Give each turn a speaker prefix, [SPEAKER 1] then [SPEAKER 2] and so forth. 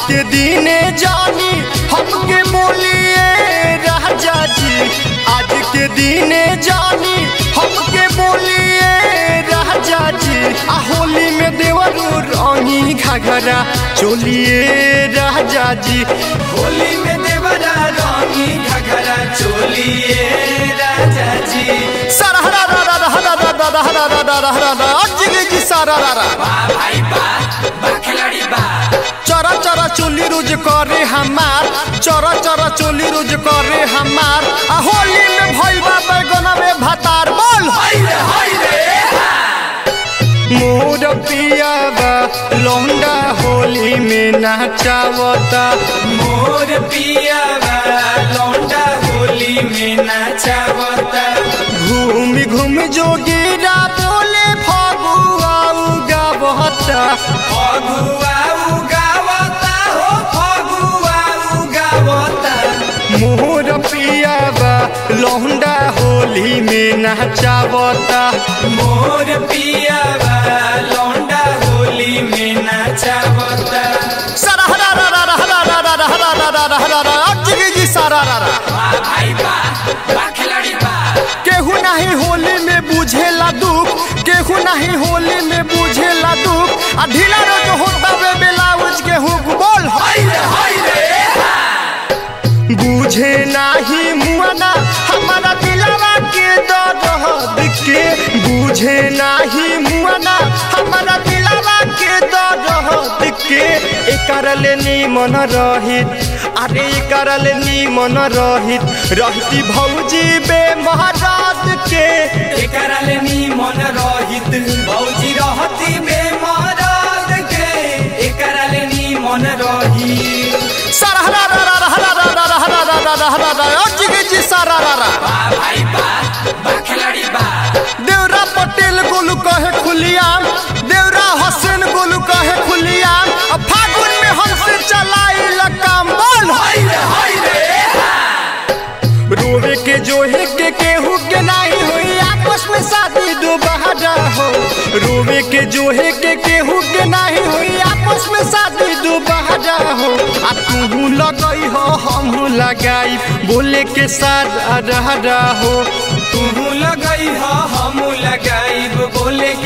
[SPEAKER 1] के दिने जानी हमके बोलिए राजा जी आज के दिने जानी हमके बोलिए राजा जी आ होली में देवरू रंगी घाघरा चोलिए राजा जी
[SPEAKER 2] होली में देवरा रंगी घघरा चोलिए राजा जी
[SPEAKER 1] सारा हरा रा रा रा हरा रा रा रा हरा रा रा रा हरा रा अज्जी जी सारा रा रा
[SPEAKER 2] बा भाई बा बा खिलाड़ी बा
[SPEAKER 1] चरा चरा चोली रोज करे हमार चरा चरा चोली रोज करे हमार आ होली में भइल बा बैगना में भातार बोल
[SPEAKER 2] हाय रे हाय रे
[SPEAKER 1] मोर पियाबा लौंडा होली में नाचावता
[SPEAKER 2] मोर पिया लौंडा होली में नाचावता
[SPEAKER 1] घूम घूम जोगीरा बोले फगुआ गावता
[SPEAKER 2] फगुआ उगावता हो फगुआ उगावता
[SPEAKER 1] मोर पियाबा लौंडा होली में नाचावता
[SPEAKER 2] मोर पिया लौंडा होली में नाचावता
[SPEAKER 1] सारा हरा रा रा रा हरा रा रा रा हरा रा रा रा हरा रा अज्जी जी सारा रा रा
[SPEAKER 2] बा भाई बा बा खिलाड़ी बा
[SPEAKER 1] केहू नहीं होली में बुझेला दुख केहू नहीं होली में बुझेला दुख आ ढीला रोज होता वे ब्लाउज के हुक बोल
[SPEAKER 2] हाय रे हाय रे
[SPEAKER 1] बुझे नाही मुआना हमारा दिलवा के दर्द के बुझे नाही मुआना हमारा दिलवा के दर्द के एकर ले मन रहित अरे एकर ले मन रहित रहती भौजी बे महाराज के
[SPEAKER 2] एकरा ले मन रहित भौजी रहती बेमरद के एकरा ले मन रही
[SPEAKER 1] सारा रा रा रा रा रा रा रा रा रा रा रा रा रा अज्जी के जी सारा रा रा
[SPEAKER 2] बा भाई बा बा खिलाड़ी बा
[SPEAKER 1] देवरा पटेल गोलू कहे खुलियाम देवरा हसन गोलू कहे खुलियाम अब फागुन में हमसे चलाई काम बोल
[SPEAKER 2] हाय रे हाय रे
[SPEAKER 1] रोवे के जोहे के केहू के नहीं हुई आपस में शादी दोबारा हो रोवे के जोहे के केहू के नहीं हुई आपस में शादी दोबारा हो आ तू लगई हो हम लगाई बोले के साथ रहा हो
[SPEAKER 2] तू लगई हो हम लगाइब बोले